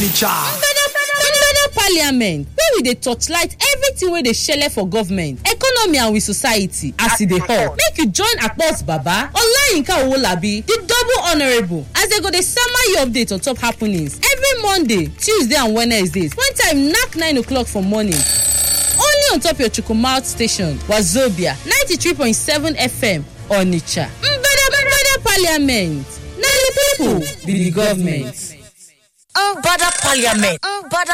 onitsha Mbeda parliament wey we dey torchlight everything wey dey shele for government economy and we society as e dey hot make you join akpos baba olayinka owolabi di double honourable as dem go dey sama you update on top happenings every monday tuesday and wednesdays when time knack 9 o'clock for morning only on top your chukwumalt station wazobia 93.7 fm onitsha mbeda mbeda parliament na di pipo be di government. Mbada Parliament. Mbada